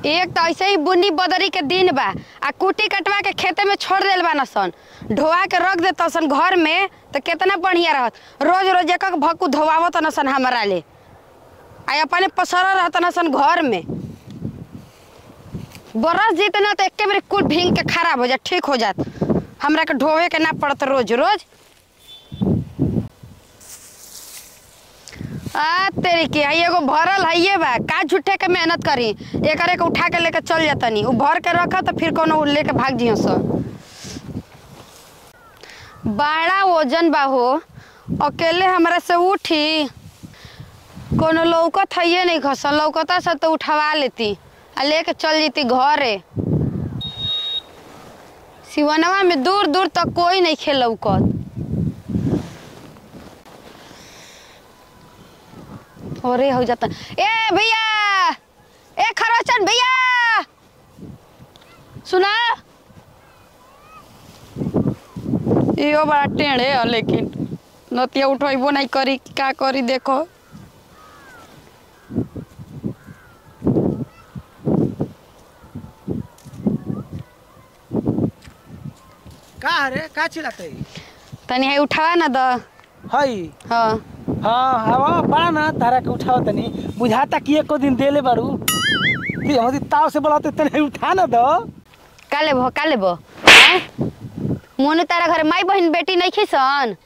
एक तो ऐसे ही बुनी बदरी के दिन बा आ कुटी कटवा के खेते में छोड़ देल बा सन ढोआ के रख देता सन घर में तो कितना बढ़िया रहत रोज रोज एक एक भक्कू धोवावत न सन हमारा ले आ अपने पसरा रहत न सन घर में बरस जीत ना तो एके बेर कुल भींग के खराब हो जात ठीक हो जात हमरा के ढोवे के ना पड़त रोज रोज आ तेरी के हई एगो भरल हइये बा का झूठे के मेहनत करी एकरे के उठा के लेके चल जातनी उ भर के रखा तो फिर कोनो लेके भाग जियो सो बड़ा वजन बा हो अकेले हमरा से उठी कोनो लौकत हइये नहीं खसल लौकता से तो उठवा लेती आ लेके चल जीती घरे सिवनवा में दूर दूर तक कोई नहीं खेल लौकत अरे हो जाता ए भैया ए खरोचन भैया सुना यो बड़ा टेढ़े है लेकिन नतिया उठेबो नहीं करी का करी देखो का रे का चिल्लाते तनी है उठावा ना द हई हाँ हाँ हवा बड़ा ना तारा के उठाओ तनी बुझाता कि एको दिन देले बारू ती हमदी ताव से बोलाते तने उठा ना दो का लेबो का लेबो मोनू तारा घर माई बहन बेटी नहीं खिसन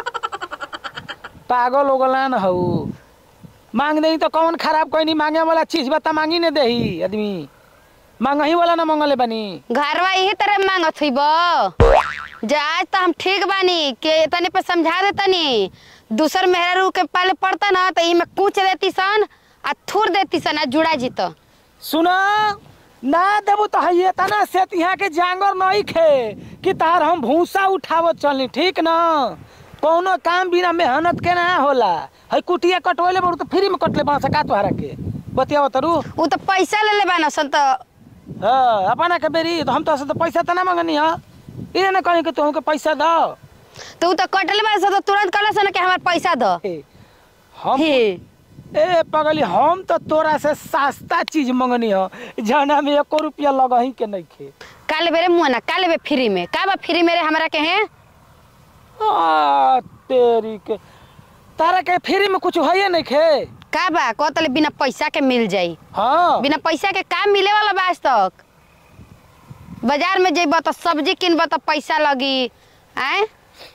पागल हो गला न हऊ मांग नहीं तो कौन खराब कोई नहीं मांगे वाला चीज बता मांगी ने देही आदमी मांगही वाला ना मांगले बनी घरवा यही तरह मांगत हुई जे आज तो हम ठीक बानी के तनी पे समझा दे तनी दूसर मेहरा के पाले पड़ता ना तो इमे कूच देती सन आ थूर देती सन आ जुड़ा जीत सुना ना देबू तो हइये तना से यहाँ के जांगर नहीं खे कि तार हम भूसा उठावत चलनी ठीक ना कौनो काम बिना मेहनत के ना होला हई कुटिया कटवले बड़ू तो फ्री में कटले बा सका तोहरा के बतियाव तरू उ तो पैसा ले ले बाना सन तो हाँ अपना के बेरी तो हम तो तो पैसा तो ना मांगनी है इने ना कहीं कि तुमके पैसा दो तो उ तो कटले बाना सन तो तुरंत कहला सन कि हमार पैसा दो ए, हम हे ए पगली हम तो तोरा से सस्ता चीज मंगनी है जना में एको रुपया लगही के नहीं खे काले बेरे मुआना काले बे फ्री में का बा फ्री मेरे हमरा के हैं आ, तेरी के तारा के फ्री में कुछ है नहीं खे का बा कहतले बिना पैसा के मिल जाई हाँ बिना पैसा के काम मिले वाला बा आज तक बाजार में जेब तो सब्जी किनब तो पैसा लगी आए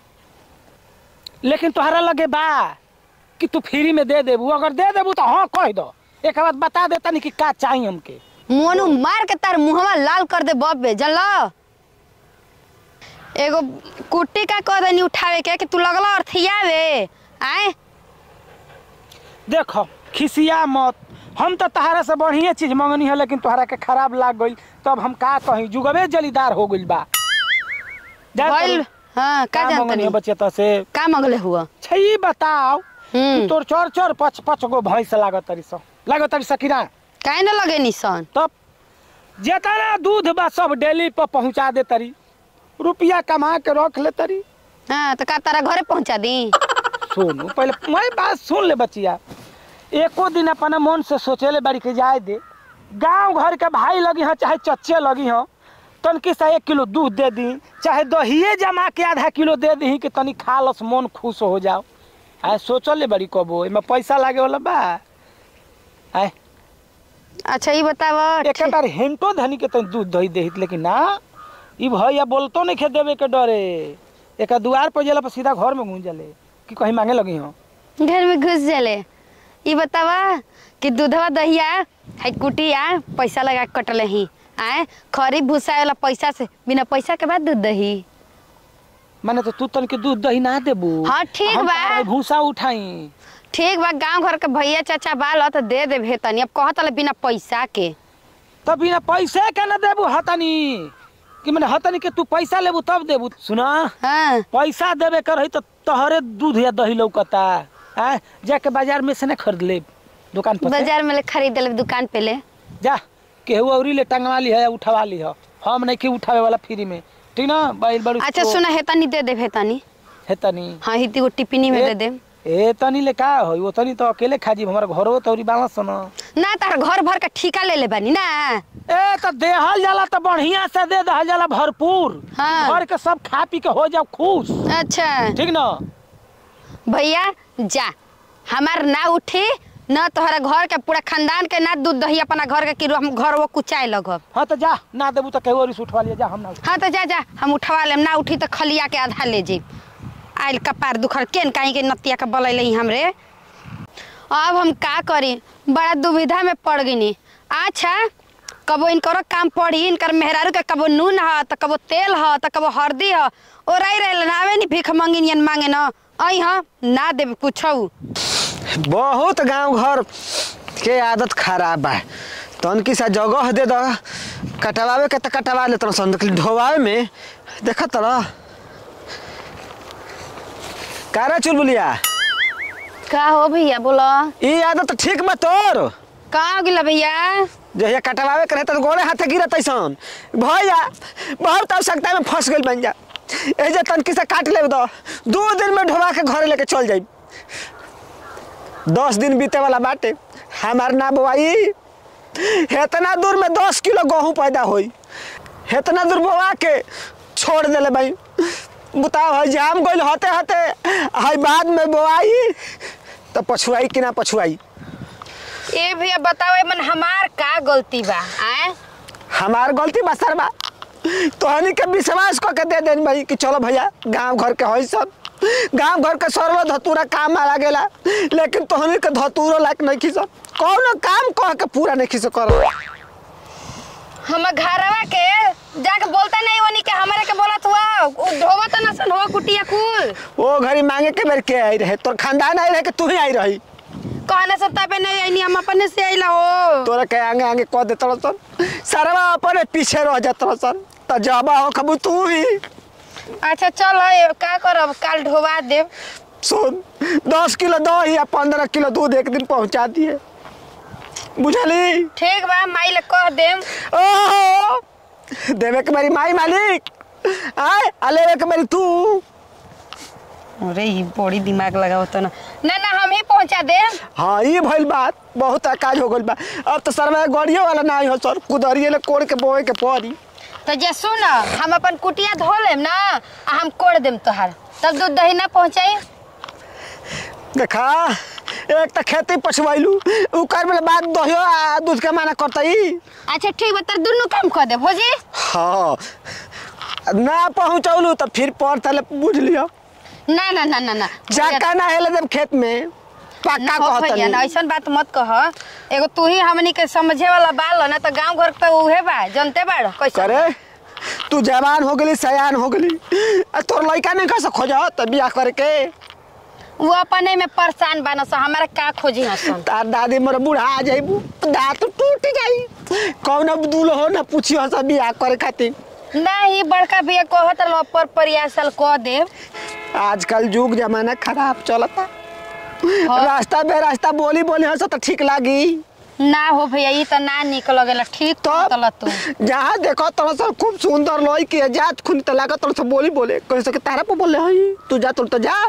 लेकिन तोहरा लगे बा कि तू फ्री में दे देबू अगर दे देबू तो हाँ कह दो एक बात बता देता नहीं कि का चाहिए हमके मोनू मार के तार मुहवा लाल कर दे बब्बे जानल एगो कुट्टी का कह देनी उठावे के कि तू लगल अर्थियावे आए देखो खिसिया मत हम तो तहरा से बढ़िया चीज मंगनी है लेकिन तोहरा के खराब लाग गई तब हम का कहीं जुगवे जलीदार हो गइल बा जा भइल तोर- हाँ का का मंगनी है जानतनी बच्चे तो से का मंगले हुआ छई बताओ हम्म तोर चोर चोर पच पच गो भैंस लागत तरी सो लागत तरी सकीरा काहे न लगे निसन तब जेतना दूध बा सब डेली पर पहुंचा दे तरी रुपया कमा के रख ले तरी हाँ तो का तारा घरे पहुंचा दी सुन पहले मैं बात सुन ले बचिया एको दिन अपना मन से सोचेले बाड़ी के जाए दे गांव घर के भाई लगी हाँ चाहे चच्चे लगी हाँ तनकी सा एक किलो दूध दे दी चाहे दहिए जमा के आधा किलो दे दी कि तनी खा लस मन खुश हो जाओ आए सोचल ले बड़ी कबो एमे पैसा लागे वाला बा आए अच्छा ये बताव एक बार हेंटो धनी के तनी दूध दही देहित लेकिन ना ई भैया बोलतो नहीं खे देवे के डरे एक दुआर पर जेला पर सीधा घर में घुस जले कि कहीं मांगे लगी हो घर में घुस जाले ये बतावा कि दूधवा दहिया है कुटिया पैसा लगा के कटले ही आए खरी भूसा वाला पैसा से बिना पैसा के बाद दूध दही माने तो तू तन के दूध दही ना देबू हाँ, ठीक हम बा। तारा भूसा उठाई ठीक बा गांव घर के भैया चाचा बाल तो दे दे भेतनी अब कहत बिना पैसा के तो बिना पैसे के ना देबू हतनी कि मैंने हतनी के तू पैसा लेबू तब देबू सुना हाँ पैसा देवे कर रही तो तहरे दूध या दही लौकता आ जाके बाजार में से ना खरीद ले दुकान पर से। बाजार में ले खरीद ले दुकान पे ले जा केहू औरी ले टंगवा ली है या उठवा ली है हम नहीं के उठावे वाला फ्री में ठीक ना बाइल बड़ू अच्छा सुना हेतनी दे दे हेतनी है तनी हाँ हिती को टिप्पणी में ए- दे दे ए तनी ले का होई वो तनी तो अकेले खा जी हमारा घरो तौरी बाला सुनो ना तार घर भर का ठिका ले ले बानी ना ए तो देहल जाला तो बढ़िया से दे दहल जाला भरपूर हाँ। घर के सब खा पी के हो जाओ खुश अच्छा ठीक न भैया जा हमार ना उठी न तोहरा घर के पूरा खानदान के ना दूध दही अपना घर के कि हम घर वो कुचाए लगब हाँ तो जा ना देबू तो केहू और उठवा लिया जा हम ना हाँ तो जा जा हम उठवा लेम ना उठी तो खलिया के आधा ले जी आइल कपार दुखर केन काहे के नतिया के बलैले ही हमरे अब हम का करी बड़ा दुविधा में पड़ गईनी अच्छा कबो इनकरो काम पड़ी इनकर मेहरारू के कबो नून ह त कबो तेल ह त कबो हल्दी ह ओराई रहे ना आवे नी भीख मंगिनियन मांगे न आई ह ना देब कुछौ बहुत गांव घर के आदत खराब बा तनकी सा जगह दे द कटवावे के त कटवा ले तरह सन लेकिन ढोवावे में देख तरह कारा चुलबुलिया का हो भैया बोला ई आदत ठीक बा तोर का हो गिला भैया जहिया कटवावे करे त गोड़े हाथे गिरत ऐसन भैया बहुत आवश्यकता में फंस गइल बन जा ए जे तनकी से काट ले दो दो दिन में ढोवा के घरे लेके चल जाई दस दिन बीते वाला बाटे हमार ना बोआई हेतना दूर में दस किलो गेहूं पैदा होई हेतना दूर बोआ के छोड़ देले भाई बताओ है जाम गइल हते हते है बाद में बोआई तो पछुआई कि ना पछुआई ए भैया बताओ एमन हमार का गलती बा आए हमार गलती बा सर बा तोहनी के विश्वास क के दे देन भाई कि चलो भैया गांव घर के होई सब गांव घर के सर्व धतूरा काम आ लागेला लेकिन तोहनी के धतूरो लायक नहीं खीस कौनो काम कह के पूरा नहीं खीस करो हम घरवा के जाके बोलता नहीं वनी के हमारे के बोलत हुआ उ ढोवत न सन हो कुटिया कुल वो घड़ी मांगे के बेर के आई रहे तोर खानदान आई रहे कि तू ही आई रही कहने से तबे नहीं आईनी हम अपने से आइला हो तोरा के आगे आगे कह दे सन सरवा अपने पीछे रह जात सन त जबा हो खबू तू ही अच्छा चल ए, का करब काल ढोवा देब सुन दस किलो दही या पंद्रह किलो दूध एक दिन पहुंचा दिए बुझली ठीक बा माई ले कह देम ओहो देवे के मेरी माई मालिक आय आ लेवे के मेरी तू अरे ई बड़ी दिमाग लगावत न ना ना हम ही पहुंचा देम हाँ ये भइल बात बहुत काज हो गइल बा अब तो सरवा गड़ियो वाला ना हो सर कुदरिए ले कोड़ के बोए के पड़ी तो जे सुन हम अपन कुटिया धो लेम ना आ हम कोड़ देम तोहार तब दूध दही ना पहुंचाई देखा एक तो खेती पछवाइलू उकर में बात दहियो आ दूध के माना करतई अच्छा ठीक बा तर दुनू काम कर देब हो जी हाँ ना पहुंचौलू तो फिर पर तले बुझ लियो ना ना ना ना ना जाका ना हेले जब खेत में पक्का ना हो भैया ना कहतनी ऐसन बात मत कह एगो तू ही हमनी के समझे वाला बाल ना तो गांव घर पे उहे बा जनते बाड़ कैसे करे तू जवान हो गली सयान हो गली आ तोर लड़का नहीं कैसे खोजा त बियाह करके वो अपने में परेशान बा ना सो हमारा का खोजी हसन तार दादी मोर बूढ़ा आ जाइबू दांत टूट जाई कौन अब दूल्हो न पूछियो सब बियाह करे खातिर नहीं बड़का भैया कहत लो पर प्रयासल कह देव आजकल युग जमाना खराब चलता हाँ। रास्ता बे रास्ता बोली बोली हंस तो ठीक लागी ना हो भैया ई तो ना निक लगेला ठीक तो कहतल तू जहाँ देखो तोरा सब खूब सुंदर लोई के जात खुन त लागत तोरा सब बोली बोले कैसे के तारा पे बोले हई तू जा तोर तो जा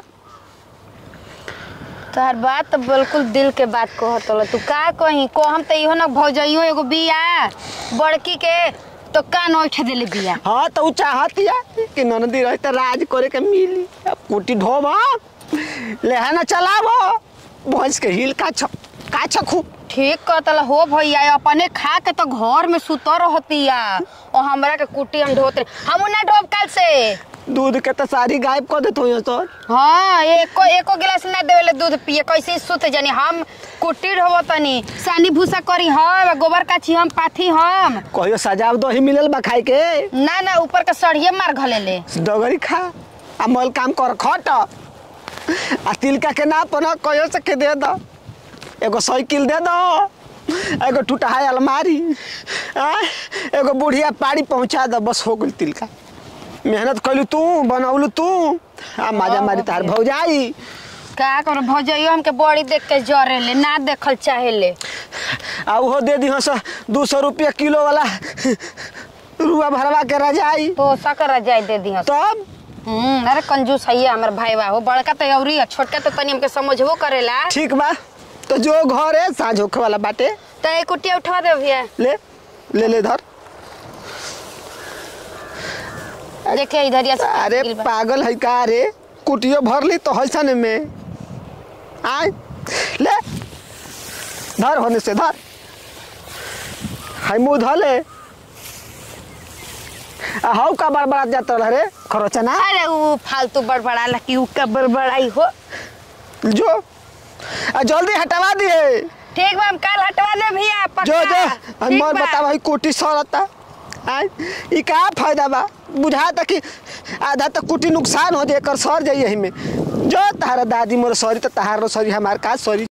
तोहर बात तो बिल्कुल दिल के बात कहत लो तू का कही को हम तो इहो ना भौजइयो एगो बिया बड़की के तो कान उठ देले बिया हाँ तो उ चाहतिया कि ननदी रही तो राज करे के मिली अब कुटी ढोबा लेहाना चलाबो भैंस के हिल का छ का छखू ठीक कहतल हो भैया अपने खा के तो घर में सुत रहतिया और हमरा के कुटी हम ढोत हम ना ढोब कल से दूध के तो सारी गायब कर देतो हो सर हाँ एको एको गिलास ना देवेले दूध पिए कैसे ही सुत जानी हम कुटी ढोब तनी सानी भूसा करी हम गोबर काची हम पाथी हम कहियो सजाव दही मिलल बा खाए के ना ना ऊपर के सड़िए मार घलेले डगरी खा आ मल काम कर खट आ तिलका के ना पन कहियो से के दे दो एगो साइकिल दे दो एगो टूटा है अलमारी आ एगो बुढ़िया पाड़ी पहुंचा दो बस हो गइल तिलका मेहनत कैलू तू बनौलू तू आ माजा मारी तार भौजाई का कर भौजइयो हमके बड़ी देख के जरेले ना देखल चाहेले आ उहो दे दी हस दू सौ रुपया किलो वाला रुआ भरवा के रजाई तो सकर जाय दे दी तब हम्म अरे कंजूस है हमर भाई बा हो बड़का तो अउरी है छोटका तो तनी हमके समझबो करेला ठीक बा तो जो घर है साँझ होखे वाला बाटे तो एक कुटिया उठा दे भैया ले ले ले धर देखे इधर या अरे पागल है का रे कुटियो भर ली तो हसन में आय ले धर होने से धर हाय मुँह धर ले आ हाउ का बड़बड़ा जाता रह रे खरोचना अरे वो फालतू बड़बड़ा लकी उ का बड़बड़ाई हो जो आ जल्दी हटवा दिए ठीक बा हम कल हटवा दे भैया पक्का जो जो ठीक हमर बा। बता भाई कुटी सड़ता आय ई का फायदा बा बुझाता कि आधा तो कुटी नुकसान हो जाए कर सर जाइए में जो तारा दादी मोर सॉरी तो तहार सॉरी हमार का सॉरी